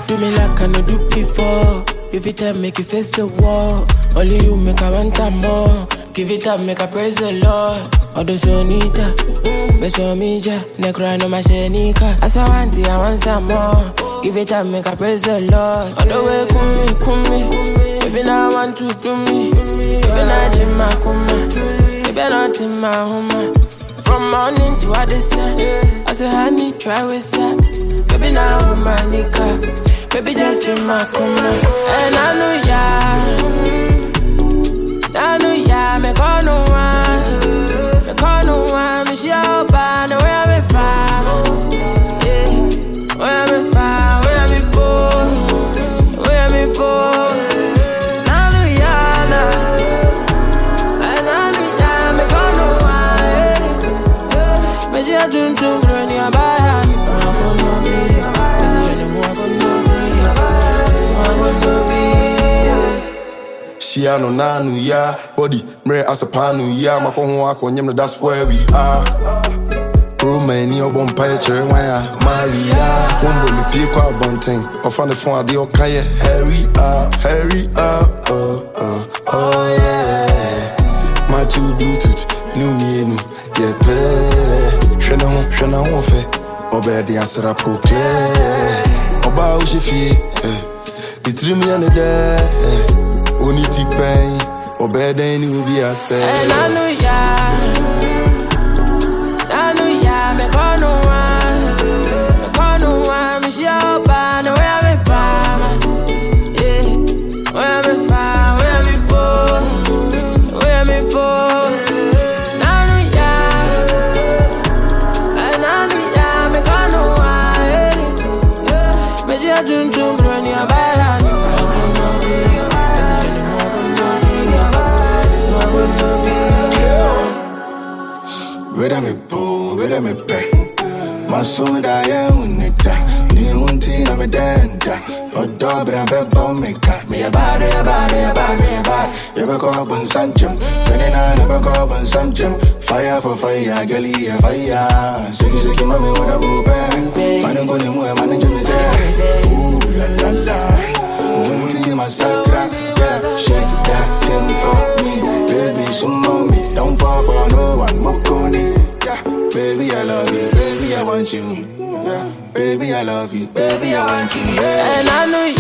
Do me like I no do before. Give it time, make you face the wall. Only you make I want time more. Give it up, make I praise the Lord. Odo sonita, beso mija, necro no mashenika. As I want it, I want some more. Give it up, make I praise the Lord. Odo way kumi kumi, baby now I want to do me. Baby now jima kuma, baby not in my home. From morning to Addison, I say honey try with that. Baby now I'm my nigga. Baby just jima kuma, and I know ya. I know ya, me call no one. Me call no one, me she out by the way I be from. Yeah, where I be from, where I be for, where I be for. I know ya, nah. And I know ya, me call no one. Yeah, me she a tune tune, run ya by hand. I gonna be, me say she the more I gonna be, I gonna be. Shia no nanu ya body mre asapanu ya makɔho akɔnyem no that's where we are kuroma ani ɔbɔ mpaeɛ kyerɛ wan a maria wombɔ me pie kɔ abɔnten ɔfa ne fo adeɛ ɔka yɛ hurry up hurry up oh, oh, oh, yeah. macho bluetooth ne mmienu yɛpɛ hwɛ ne ho hwɛ ne ho ɔfɛ ɔbɛɛ de asra proclair ɔbaa wohyɛ fie eh. ne tirim yɛ ne dɛ eh. Oni ti pɛn ɔbɛɛ dɛn ne obi asɛ And I know ya, I know ya, me call no one, me call no one, me she out by the way I be from, yeah, where I be from, where I be for, where I be for. And I know ya, and I know ya, me call no one, yeah, me she a tune tune, run your bad hand. Where me boo, where me pɛ Masunda yɛ unida Ni unti na me denda Ɔdɔ bra bɛbɔ me ka Me yɛ bad, yɛ bad, yɛ bad, me yɛ bad Yɛbɛkɔ bɔnsankyɛm Mene na ne bɛkɔ bɔnsankyɛm Fire for fire, girl yɛ fire Siki siki mami wɔda boo bɛ Mane nkɔ ne mu ɛ mane gye me sɛ Ooh la la la Unti masakra Yeah, shake that thing for me Baby, some mommy Don't fall for no one, Mokoni Yeah, baby, I love you Baby, I want you Yeah, baby, I love you Baby, I want you Yeah And I know